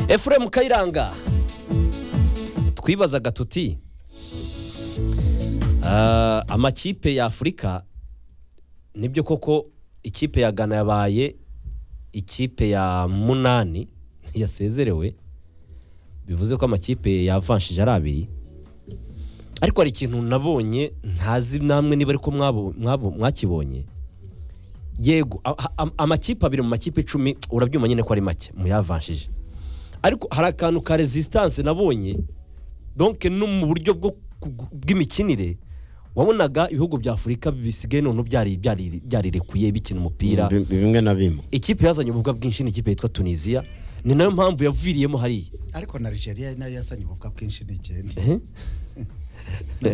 efuremu kayiranga twibazaga tuti "Ah, amakipe ya afurika nibyo koko ikipe ya gana yabaye ikipe ya munani yasezerewe bivuze ko amakipe yavanshije ari abiri ariko hari ikintu nabonye ntazi namwe niba ariko mwabo- mwabo- mwakibonye yego a- a- am- amakipe abiri mu makipe icumi urabyuma nyine ko ari make muyavanshije ariko hari akantu ka resistance nabonye donke no mu buryo bwo ku- bw'imikinire wabonaga ibihugu bya afurika bisigaye noneho byari- byari- byarirekuye bikina umupira Bi- bimwe na bimwe ikipe yazanye ububwa bwinshi ni ikipe yitwa tunisiya ni nayo mpamvu yaviriyemo hariya ariko na nigeria nayo yazanye ubukwa bwinshi n'ikindi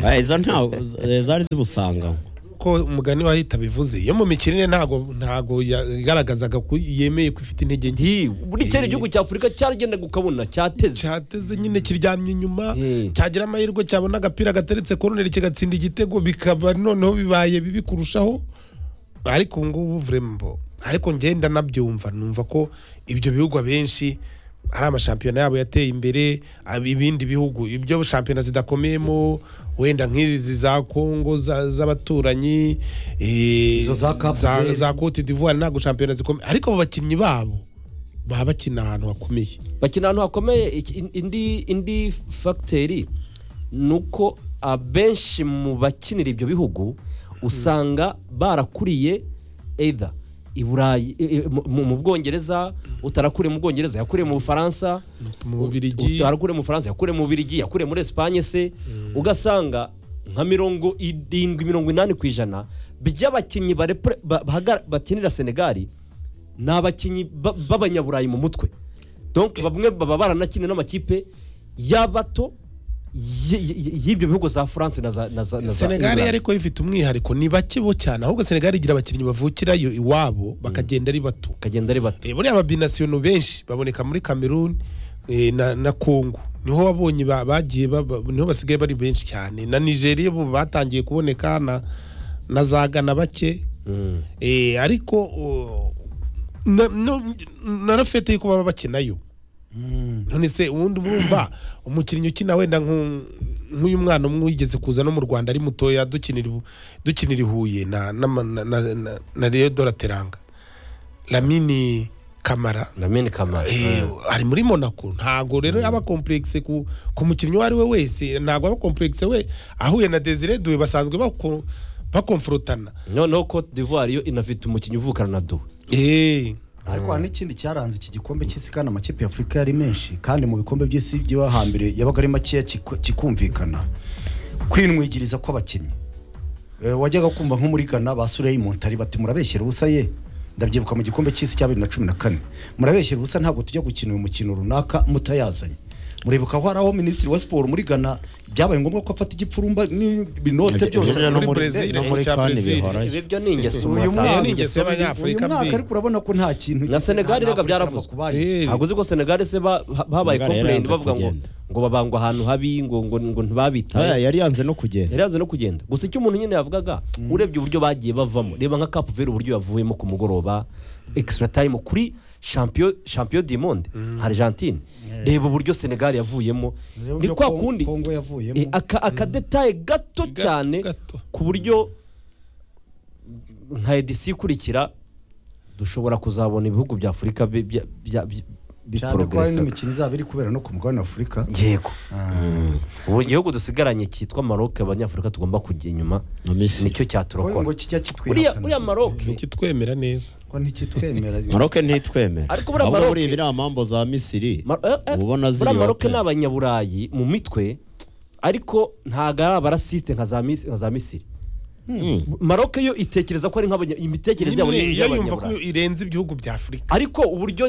Ah, izo ntawe eh, zari zibusanga ko umugani wahita bivuze yo mu mikinire ntago ntago yagaragazaga ko yemeye ko ifite intege nke nti buri kera igihugu cya afurika cyaragendaga ukabona cyateze cyateze nyine kiryamye inyuma Eh. cyagira amahirwe cyabona agapira gateretse koroneri kigatsinda igitego bikaba noneho bibaye bibi kurushaho ariko ubu ngubu vrembo ariko ngenda nabyumva numva ko ibyo bihugu abenshi ari amashampiyona yabo yateye imbere ab- ibindi bihugu ibyo shampiyona zidakomeyemo wenda nk'izi za kongo za- z'abaturanyi eh, Izo za Cape Verde. za cote d'ivoire ntabwo shampiyona zikomeye ariko abo bakinnyi babo baba bakina ahantu hakomeye bakina ahantu hakomeye iki- indi indi fagiteri ni uko abenshi mu bakinira ibyo bihugu usanga barakuriye either i burayi i- i- mu- mu bwongereza utarakuriye mu bwongereza yakuriye mu bufaransa mu Bubiligi. utarakuriye mu bufaransa yakuriye mu bubiligi yakuriye muri esipanye se ugasanga nka mirongo irindwi mirongo inani ku ijana by'abakinnyi barepre- ba- bahagara- bakinira senegali ni abakinnyi ba- b'abanyaburayi mu mutwe donc bamwe baba baranakinnye n'amakipe y'abato y- y- y'ibyo bihugu za france na za na za na za senegali England. ariko ifite umwihariko ni bake bo cyane ahubwo senegali igira abakinnyi bavukirayo iwabo bakagenda ari bato bakagenda ari bato Eh, buriya ababinasiyono benshi baboneka muri cameroon eh, na, na congo niho wabonye ba- bagiye ba- ba- niho basigaye bari benshi cyane na nigeria bo batangiye kuboneka na, na za gana bake Mm. eh, ariko oh, na- no- narafete yuko baba bakinayo none se ubundi mwumva umukinnyi ukina wenda nk'u- nk'uyu mwana umwe wigeze kuza no mu rwanda ari mutoya dukinira ibu- dukinira i huye na n'ama- na- na- na- na rero dorateranga lamini kamara lamine kamara Eh, ari muri monaco ntago rero aba kompuregise ku ku mukinnyi uwo ari we wese ntago aba kompuregise we ahuye na desire duwe basanzwe bako- bakomforotana noneho cote d'ivoire yo inafite umukinnyi uvukana na duwe Eh, ariko hari n'ikindi cyaranze iki gikombe cy'isi kandi amakipe y'afurika yari menshi kandi mu bikombe by'isi byo hambere yabaga ari makeya kiku- kikumvikana kwinwigiriza kw'abakinnyi Eh, wajyaga kumva nko muri gana ba sureyi montari bati murabeshyera ubusa ye ndabyibuka mu gikombe cy'isi cya bibiri na cumi na kane murabeshyera ubusa ntabwo tujya gukina uyu mukino runaka mutayazanye muribuka ko hari aho minisitiri wa siporo muri gana byabaye ngombwa ko afata igipfurumba n'ibinote byose Ibyo no muri muri- Brazil, no muri icya CAN Brazil. bihorayo. ibi byo ni ingeso uyu batanga. Iyo mwaka ni ingeso y'Abanyafurika uyu mwaka mbi. ariko urabona ko nta kintu Na Senegal rega byaravuzwe. eh, ntabwo uzi ko senegali se ba- ha- habaye Senegal yaranze kompulayini bavuga ngo kugenda. ngo babangwa ahantu habi ngo ngo ngo Ah, ntibabitaye yari yanze no kugenda yari yanze no kugenda gusa icyo umuntu nyine yavugaga urebye uburyo bagiye bavamo reba nka kapu veri uburyo yavuyemo ku mugoroba ekisitara tayimu kuri champion champion du monde argentine reba uburyo senegali yavuyemo Reba ni uburyo kwa Kong- kundi Kongo yavuyemo. eh, aka- akadetaye gato Gato, cyane gato. ku buryo nka edisi ikurikira dushobora kuzabona ibihugu bya afurika bi- bya- bya- bi- cyane ko hari biporogresa n'imikino izaba iri kubera no ku mugabane w'afurika yego Ah. ubu igihugu dusigaranye cyitwa maroke abanyafurika tugomba kujya inyuma na misiri nicyo Ngo- ngo cyaturokora uriya kijya kitwihakana uriya maroke ntikitwemera neza ko ntikitwemera maroke ntitwemera Ariko buriya ahubwo Maroc- buriya ibiriya mambo za misiri Ma- eh, eh, ubona buriya maroke ziriyote ni abanyaburayi mu mitwe ariko ntabwo ari abarasisite nka za Mis- nka za misiri maroke yo itekereza ko ari nk'abanya imitekerereze yabo ni Nimwe, iyo yumva ko iy'abanyaburayi irenze ibihugu bya afurika ariko uburyo